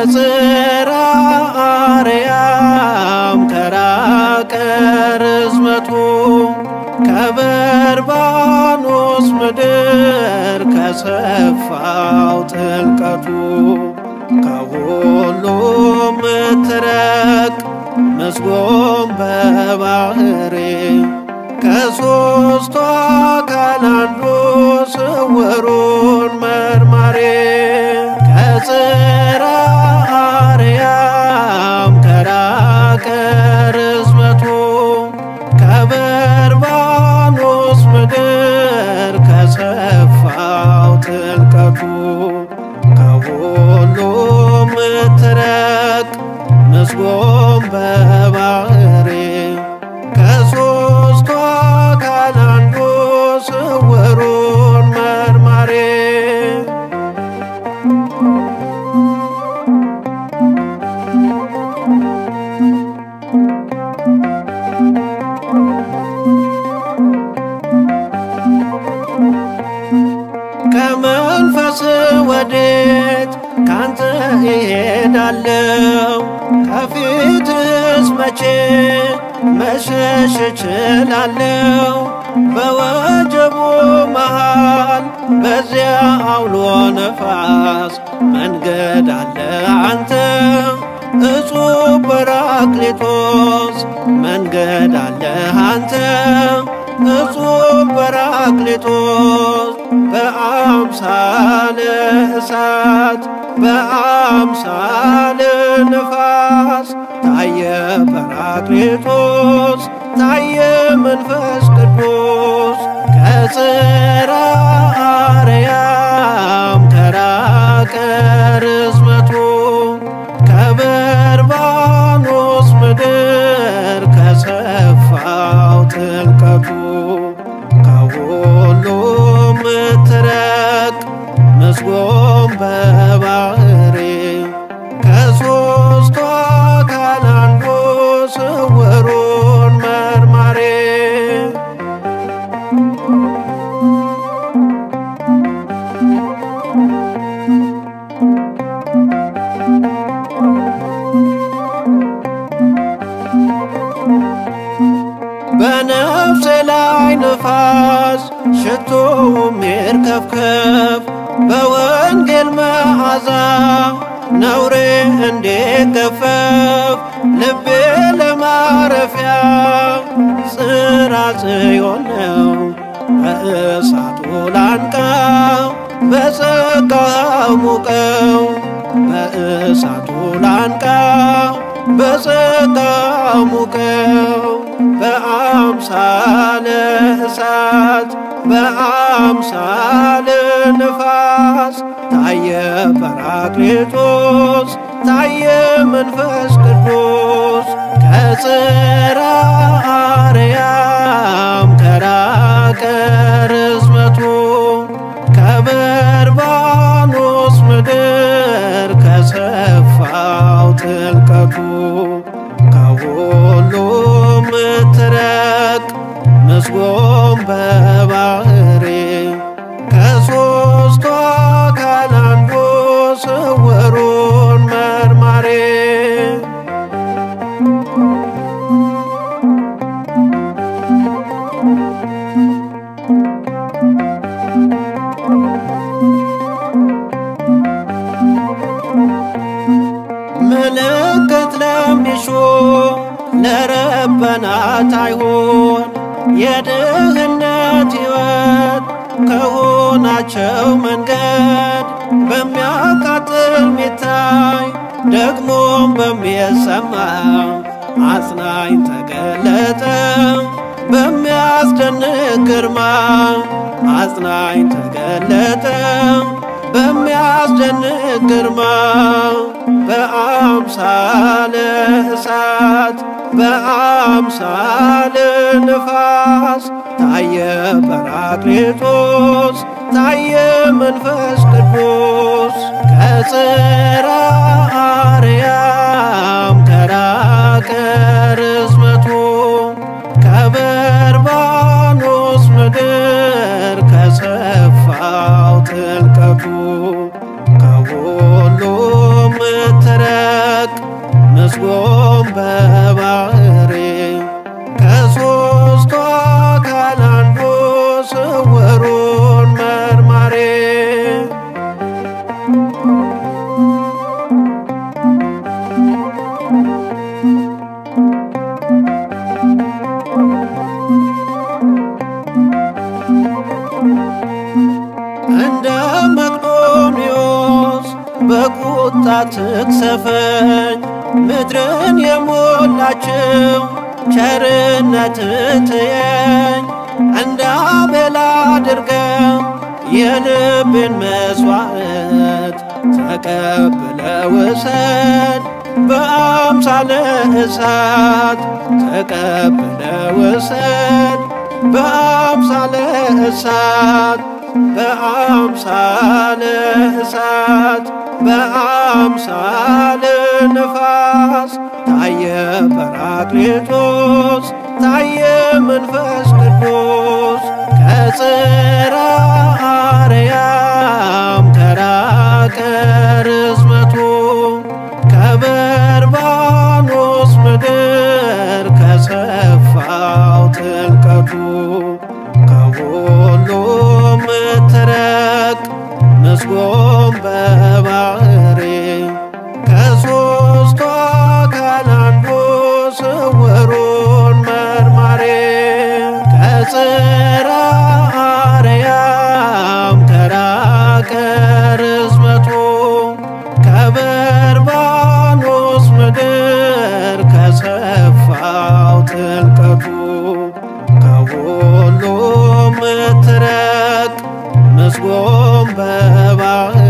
ከጽርሐ አርያም ከራቀ ርዝመቱ ከበርባኖስ ምድር ከሰፋው ጥልቀቱ ከሁሉም ምትረቅ ምስጎም በባህሬ ከሦስቱ አካል አንዱ ስውሩን መርማሬ ከጽርሐ አርያም ከራቀ ርዝመቱ ከበርባኖስ ምድር ከሰፋው ጥልቀቱ ከሁሉም ምትረቅ ምስጎም በባህሬ ከሦስቱ አካል አንዱ ስውሩን መርማሬ ከመንፈስ ወዴት ካንተ እሄዳለሁ? ከፊትስ መቼ መሸሽ እችላለሁ? በወጀቡ መሃል በዚያ አውሎ ነፋስ መንገድ አለ አንተ እጹብ በራክሊቶስ መንገድ አለ አንተ እጹብ በራክሊቶስ በአምሳለ እሳት በአምሳለ ንፋስ ታየ ጰራቅሊጦስ ታየ መንፈስ ቅዱስ ከጽርሐ አርያም ከራቀ ርዝመቱ ከበርባኖስ ምድር ከሰፋው ጥልቀቱ ከሁሉም ምትረቅ ምስጎም በባህሬ ከሦስቱ አካል አንዱ ስውሩን መርማሬ በነፍሴ ላይ ንፋስ ሽቶም ይርከፍከፍ በወንጌል መዓዛ ነውሬ እንዲገፈፍ ልቤ ለማረፊያ ጽርሐ ጽዮን ነው በእሳቱ ላንቃው በጸጋው ሙቀው በእሳቱ ላንቃው በጸጋው ሙቀው በአምሳለ እሳት በአምሳለ ንፋስ ታየ ጰራቅሊጦስ ታየ መንፈስ ቅዱስ ከጽርሐ አርያም ከራቀ ርዝመቱ ከበርባኖስ ምድር ከሰፋው ጥልቀቱ ከሁሉም ምትረቅ ምስጎም በባህሬ ከሦስቱ አካል አንዱ ስውሩን መርማሬ ምልክት ለሚሹ ለረበናት አይሆን የድህነት ሕይወት ከሆናቸው መንገድ በሚያቃጥል ሚታይ ደግሞም በሚሰማ አጽናኝ ተገለጠ በሚያስደንቅ ግርማ አጽናኝ ተገለጠ በሚያስደንቅ ግርማ በአምሳለ እሳት በአምሳለ ንፋስ ታየ ጰራቅሊጦስ ታየ መንፈስ ቅዱስ ከጽርሐ አርያም ከራቀ ርዝመቱ ከበርባኖስ ምድር ከሰፋው ጥልቀቱ ከሁሉም ምትረ እንደ መቅዶንዮስ በቁጣ ትቅሰፈኝ ምድርን የሞላችው ቸርነት ትየኝ እንደ አቤል አድርገ የልቤን መስዋዕት ተቀብለ ውሰድ በአምሳለ እሳት ተቀብለ ውሰድ በአምሳለ እሳት በአምሳለ እሳት በአምሳለ ነፋስ ታየ ጰራቅሊጦስ ታየ መንፈስ ቅዱስ ከጽርሐ አርያም ከራቀ ርዝመቱ ከበርባኖስ ምድር ከሰፋው ጥልቀቱ ከሁሉ ምትረቅ ምስጎም በባህሪ ከሦስቱ አካል አንዱ ስውሩን መርማሪ ከጽርሐ አርያም ከራቀ ርዝመቱ ከበርባኖስ ምድር ከሰፋው ጥልቀቱ ከሁሉ ምትረቅ ምስጎም በባህሪ